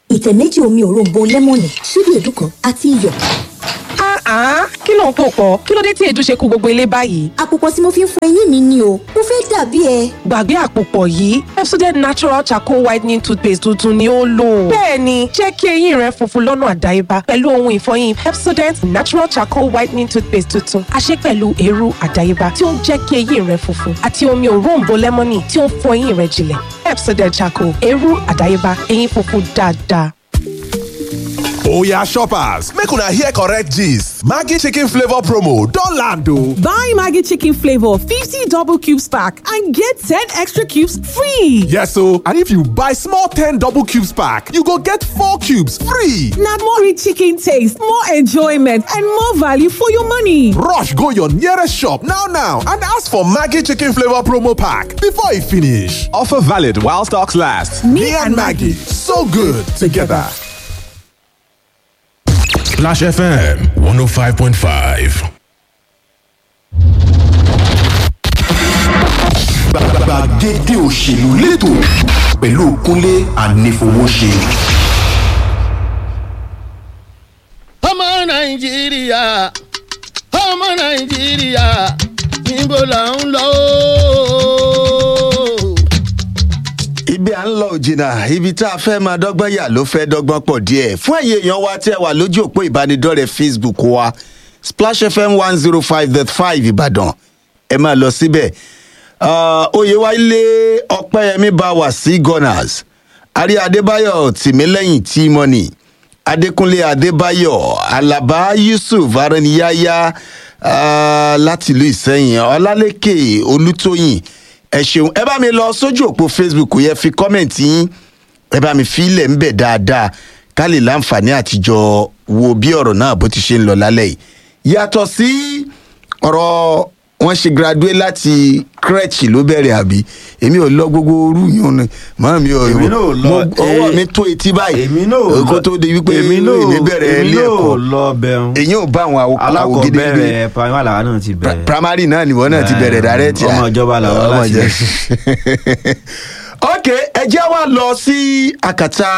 ìtẹ̀ méjì omi òróǹbó lẹ́mọ̀nì ṣíbí èédú kan àti iyọ̀. Ah, kí ló ń pò pọ̀? Kí ló dé tí èédú ṣe kó gbogbo ilé báyìí? àpòpọ̀ tí mo fi ń fọ eyín mi ni o mo fẹ́ dàbí ẹ. Gbàgbé àpòpọ̀ yìí, Pepsodent Natural Charcoal Whitening Toothpaste tuntun ni ó lò. Bẹ́ẹ̀ni, jẹ́ kí eyín rẹ funfun lọ́nà àdáyébá pẹ̀lú ohun ìfọyín Pepsodent Natural Charcoal Whitening Toothpaste tuntun. A ṣe pẹ̀lú eérú àdáyébá tí ó ń jẹ́ kí eyín rẹ funfun àti omi òróǹbó lẹ́mọ́nì tí ó ń fọ eyín rẹ jinlẹ̀. Pepsodent Charcoal, eérú àdáyébá, eyín funfun dáadáa. Oya shoppers, make una hear correct gist. Maggi chicken flavor promo don land o. Buy Maggie Chicken Flavor 50 double cubes pack and get 10 extra cubes free. Yes o, and if you buy small 10 double cubes pack, you go get 4 cubes free. Now more rich chicken taste, more enjoyment, and more value for your money. Rush go your nearest shop now now and ask for Maggi chicken flavor promo pack before e finish. Offer valid while stocks last. Me, and Maggie, so good together. Splash FM 105.5. gbàgede òṣèlú lẹ́tọ̀ pẹ̀lú kúnlé ànífowóṣe. ọmọ nàìjíríà ọmọ nàìjíríà níbo là ń lọ ooo. ibi à ń lọ òjìnà ibi tá a fẹ́ máa dọ́gbọ́n yà ló fẹ́ dọ́gbọ́n pọ̀ díẹ̀ fún ẹ̀yẹ èèyàn wa tí ẹ wà lójú òpó ìbánidọ́rẹ̀ẹ́ facebook wa splash fm one zero five dot five ìbàdàn ẹ máa lọ síbẹ̀ Ah, oyèwálé ọpẹ́yẹmí bá wà sí gunners àrí adébáyọ̀ tìmílẹ́yìn tímọ́nì adékúnlé adébáyọ̀ alaba yusuf araniyaya ah, láti ìlú ìsẹ́yìn ọlálékè olútóyìn ẹ ṣeun ẹ bá mi lọ sójú òpó facebook yẹ fi kọ́mẹ̀ntì yín ẹ bá mi fi ilẹ̀ ń bẹ̀ dáadáa ká lè láǹfààní àtijọ́ wo bí ọ̀rọ̀ náà bó ti ṣe ń lọ lálẹ́ yìí yàtọ̀ sí ọ̀rọ̀ wọn ṣe graduate láti crèche ló bẹ̀rẹ̀ àbí èmi ò lọ gbogbo orú yìí ni màá mi ò Èmi náà ò lọ, mo ọwọ́ eh, mi tó etí báyìí èmi náà ò kó lọ- tó di wípé èmi náà ò- èmi bẹ̀rẹ̀ èmi ilé náà ẹ̀kọ́ ò lọ bẹ̀rùn. èyí ò bá àwọn àwògede alákọ̀ọ́bẹ̀rẹ̀ primary làwọn náà ti bẹ̀rẹ̀. primary náà nìwọ náà ti Eh, bẹ̀rẹ̀ dàrẹ́tì ọmọ ìjọba làwọn láti bẹ̀rẹ̀. ok ẹ jẹ́ wá lọ sí àkàtà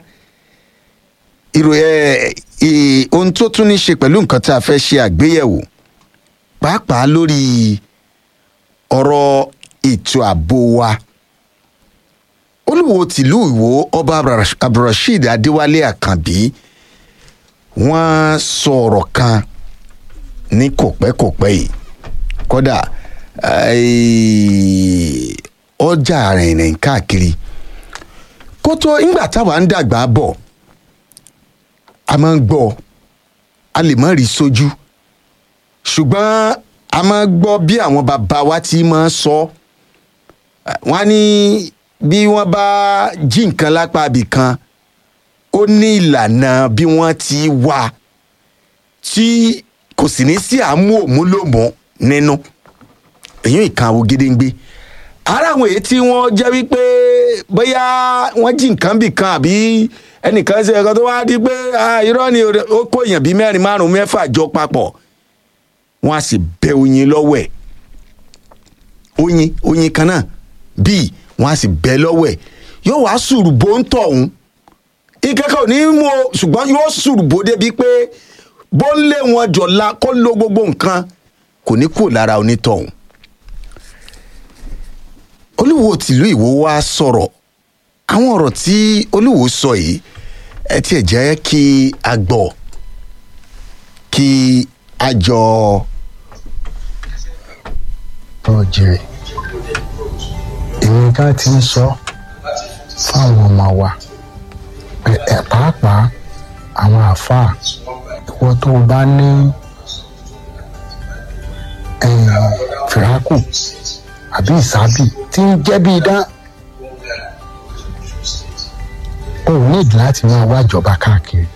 ìròyìn ohun tó tún ní ṣe pẹ̀lú nǹkan tá a fẹ́ ṣe àgbéyẹ̀wò pàápàá lórí ọ̀rọ̀ ètò ààbò wa olùwò tìlú ìwò ọba Abdulrash- abdulrasheed adéwálé àkànbí wọ́n sọ ọ̀rọ̀ kan ní kòpẹ́kòpẹ́ yìí kódà eh, ọjà rìnrìn káàkiri kó tó ńgbà táwa ń dàgbà bọ̀ a máa ń gbọ́ a lè má rí sójú ṣùgbọ́n a máa ń gbọ́ bí àwọn bàbá wa ti máa ń sọ wọ́n á ní bí wọ́n bá jí nǹkan lápá ibì kan ó ní ìlànà bí wọ́n ti wà tí kò sì ní sí àmú òmúlòmọ́ nínú èyí ìkan àwo gédéǹgbé ara àwọn èyí tí wọ́n jẹ́ wípé bóyá wọ́n jí nǹkan bì kan àbí ẹnìkan ṣe ẹ̀kan tó wá di pé ah, irọ́ ni ó kó èèyàn bíi mẹ́rin márùn-ún mẹ́fà jọ papọ̀ wọ́n á sì bẹ oyin lọ́wọ́ ẹ̀ oyin oyin kan náà bíi wọ́n á sì bẹ lọ́wọ́ ẹ̀ yóò wá sùrùbó ń tọ̀ ọ̀hún ìkẹ́kọ̀ọ́ ò ní mú o ṣùgbọ́n yóò sùrùbó débi pé bó ń lé wọn jọ̀la kó lo gbogbo nǹkan kò ní kúrò lára onítọ̀hún olúwo tìlú ìwò wa sọ̀rọ̀ àwọn ọ̀rọ̀ tí olúwo sọ yìí ẹ tiẹ̀ jẹ́ kí a gbọ́ kí a jọ. ọ̀jẹ̀rẹ̀ èmi ká ti ń sọ fáwọn ọmọ wa pé ẹ̀ pàápàá àwọn àáfàá ìwọ tó o bá ní eh, fìràkù àbí ìsábì tí ń jẹ́ bí idán o ò nídìí láti máa wá ìjọba káàkiri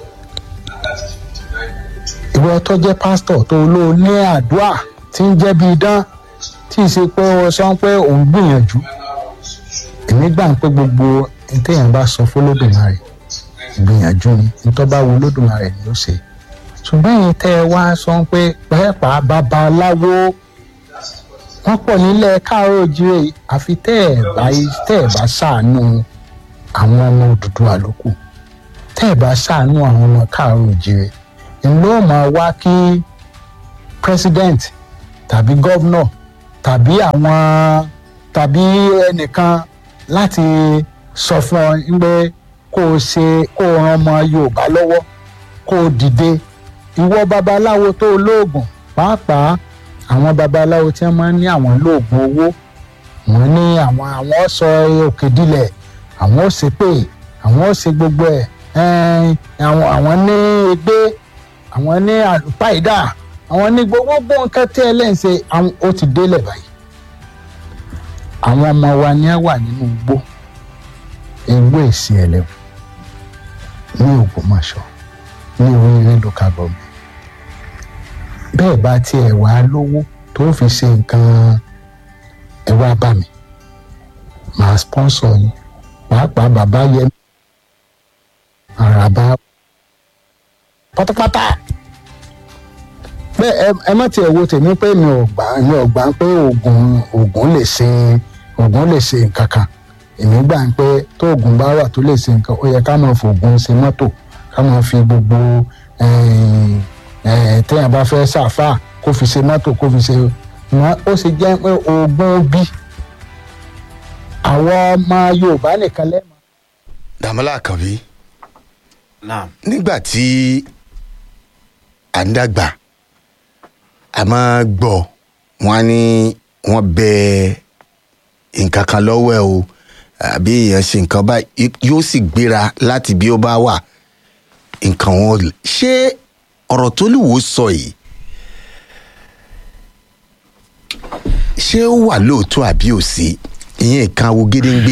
ìwọ tó jẹ́ pásítọ̀ tó ló ní àdúrà tí ń jẹ́ bí idán tí ì ṣe pé wọ́n sọ pé òun gbìyànjú èmi gbà ń pé gbogbo ntẹ̀yìn bá sọ fọlọ́dúnmarè gbìyànjú ni ntọ́ bá wo lódùmarè ni ó ṣe ṣùgbọ́n èyí tẹ́ ẹ wá sọ pé pẹ́ẹ́pàá babaláwo wọ́n pọ̀ nílẹ̀ káàárọ̀ òjìrè àfi tẹ́ ẹ̀ bá tẹ́ ẹ̀ bá ṣàánú àwọn ọmọ òdùdú àlòkù tẹ́ ẹ̀ bá ṣàánú àwọn ọmọ káàárọ̀ òjìrè ń ló máa wá kí president tàbí governor tàbí àwọn tàbí ẹnìkan láti sọ fún ọ pé kó o ṣe kó o ran ọmọ yorùbá lọ́wọ́ kó o dìde ìwọ babaláwo tó lóògùn pàápàá àwọn babaláwo tí wọ́n máa ń ní àwọn lóògùn owó wọ́n ní àwọn àwọn sọ òkè dilẹ̀ àwọn ò ṣe pé àwọn ò ṣe gbogbo ẹ̀ ẹ̀ẹ́n, àwọn àwọn ní egbé àwọn ní àlùpàìdà àwọn ní gbogbo nǹkan tí ẹ lẹ́yìn ṣe àwọn ó ti délẹ̀ báyìí àwọn ọmọ wa ni ẹ wà nínú igbó ewé èsì ẹlẹ́wọ̀n ní ògbómọ̀ṣọ́ ní oríire local government bẹ́ẹ̀ bá tiẹ̀ wá lówó tó fi ṣe nǹkan ẹ wá bá mi màá sponsor yín pàápàá bàbá yẹn àràbà pátápátá bẹ́ẹ̀ ẹ- ẹ má tiẹ̀ wo tèmi pé mi ò gbà mi ò gbà pé oògùn oògùn lè ṣe oògùn lè ṣe nǹkan kan èmi gbà pé tó oògùn bá wà tó lè ṣe nǹkan ó yẹ ká máa fògùn ṣe mọ́tò ká máa fi gbogbo eh, eh, téèyàn bá fẹ́ ṣàfà kó fi ṣe mọ́tò kó fi ṣe wọn ó sì jẹ́ pé oògùn bí àwọn ọmọ yorùbá nìkan lẹ́nu. dàmọ́lá àkànbí náà nígbà tí à ń dàgbà a máa gbọ́ wọn ní wọ́n bẹ nǹkan kan lọ́wọ́ ẹ o àbí èèyàn ṣe nǹkan báyìí yóò sì gbéra láti bí ó bá wà nǹkan wọn ò lè- ṣé ọ̀rọ̀ tó lù wò sọ yìí ṣé ó wà lóòótọ́ àbí ò sí ìyẹn nǹkan wo gédéǹgbé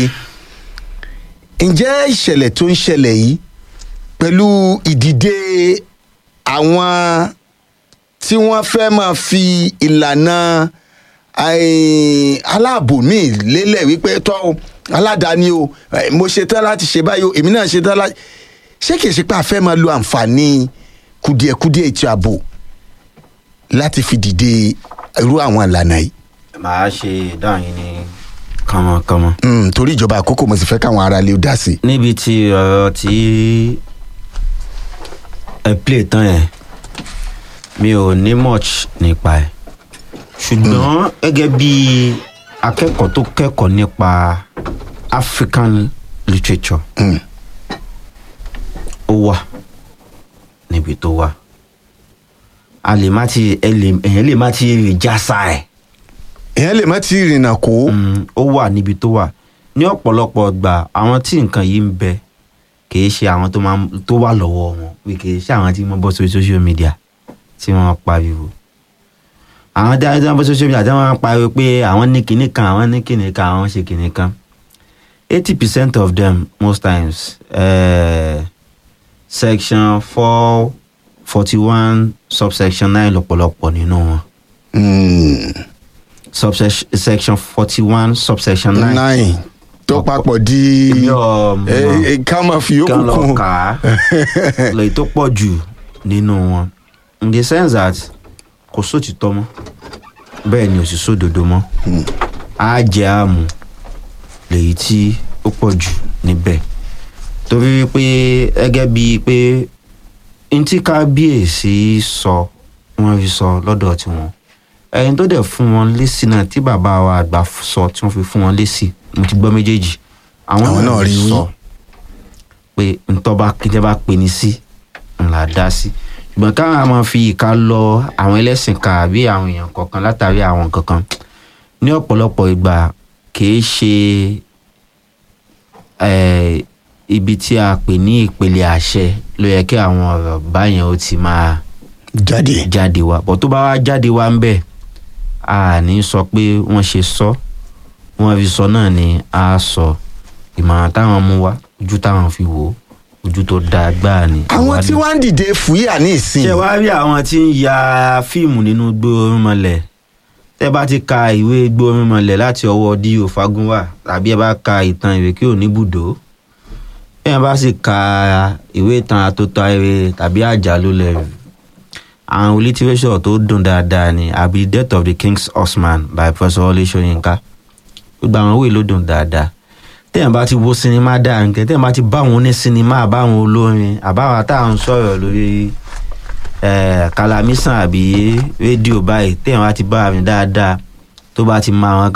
ǹjẹ́ ìṣẹ̀lẹ̀ tó ń ṣẹlẹ̀ yìí pẹ̀lú ìdìde àwọn tí wọ́n fẹ́ máa fi ìlànà eh, aláàbò míì lélẹ̀ wípé tọ́ o, aládàáni o eh, mo ṣe tán láti ṣe báyìí o èmi náà ṣe tán láti ṣé kìí ṣe pé a fẹ́ máa lo àǹfààní kùdìẹ̀kudìẹ̀ ètò ààbò láti fi dìde irú àwọn ìlànà yìí. màá ṣe ìdáhùn yín ní kánmọ́kánmọ́. Mm, torí ìjọba àkókò mo sì fẹ́ káwọn ará ilé ó dá sí i. níbi tí ọ̀rọ̀ tí ẹ play tán yẹn mi ò ní much nípa ẹ̀ ṣùgbọ́n gẹ́gẹ́ bí akẹ́kọ̀ọ́ tó kẹ́kọ̀ọ́ nípa african literature Mm. ó wà níbi tó wà a lè má ti ẹ lè èèyàn lè má ti rí jásá ẹ̀ èèyàn lè má ti rìnnà kó. Mm, ó wà níbi tó wà ní ọ̀pọ̀lọpọ̀ gbà àwọn tí nǹkan yìí ń bẹ kìí ṣe àwọn tó máa ń- tó wà lọ́wọ́ wọn pé kìí ṣe àwọn tí wọ́n bọ́ sórí social media tí wọ́n pariwo àwọn tí wọ́n bọ́ sórí social media tí wọ́n pariwo pé àwọn ní kinní kan àwọn ní kinní kan àwọn ṣe kinní kan eighty percent of them most times uh, section four forty one subsection nine lọ́pọ̀lọpọ̀ nínú wọn Mm, subsection section forty one subsection nine nine tó papọ̀ di Èmi ò mọ̀. eh, eh, ká máa fi kí yókù wọ́n lọ kún. kà á lèyí tó pọ̀ jù nínú wọn in the sense that kò sóòtítọ́ mọ́ bẹ́ẹ̀ ni ò sì sódodo mọ́ á jẹ́ àmù lèyí tí ó pọ̀ jù níbẹ̀ torí pé gẹ́gẹ́ bíi pé n tí kábíyèsí sọ wọ́n fi sọ lọ́dọ̀ tiwọn ẹni tó dẹ̀ fún wọn lésì náà tí bàbá wa àgbà sọ tí wọ́n fi fún wọn lésì mo ti gbọ́ méjèèjì àwọn Àwọn náà náà rí rí wí. sọ pé ntọ́ba kíjẹ́ bá pe ní sí ńlá dá sí ṣùgbọ́n káwọn máa fi ìka lọ àwọn ẹlẹ́sìn kan àbí àwọn èèyàn kọ̀ọ̀kan látàrí àwọn kankan ní ọ̀pọ̀lọpọ̀ ìgbà kìí ṣe eh, ibi tí a pè ní ìpele àṣẹ ló yẹ kí àwọn ọ̀rọ̀ báyẹn ó ti máa jáde. jáde wá bọ́ tó bá wá jáde wá ń bẹ̀ a ní sọ pé wọ́n ṣe sọ wọ́n fi sọ náà ni a sọ ìmọ̀ràn táwọn mú wá ojú táwọn fi wò ó ojú tó dáa gbáà ni. àwọn tí wọ́n ń dìde fúyà ní ìsìn. ṣé wàá rí àwọn tí ń ya fíìmù nínú gbóòórùnmọlẹ̀ tẹ́ bá ti ka ìwé gbóòórùnmọlẹ̀ láti ọwọ́ D.O. Fagunwa tàbí ẹ bá ka ìtàn ìrèké oníbùdó ẹ bá sì ka ìwé ìtàn àtòtò ayẹyẹ tàbí àjálù lẹ́rù àwọn lítírésọ̀ tó dùn dáadáa ni àbí death of the king's horseman by professor Wọlé Ṣóyínká gbogbo àwọn ìwé ló dùn dáadáa téèyàn bá ti wo sinimá dáa nǹkan téèyàn bá ti bá wọn ní sinimá àbáwọn olórin àbáwọn tá à ń sọ̀rọ̀ lórí eh, kalamisan àbí rédíò báyìí téèyàn bá ti bá mi dáadáa tó bá ti máa wọn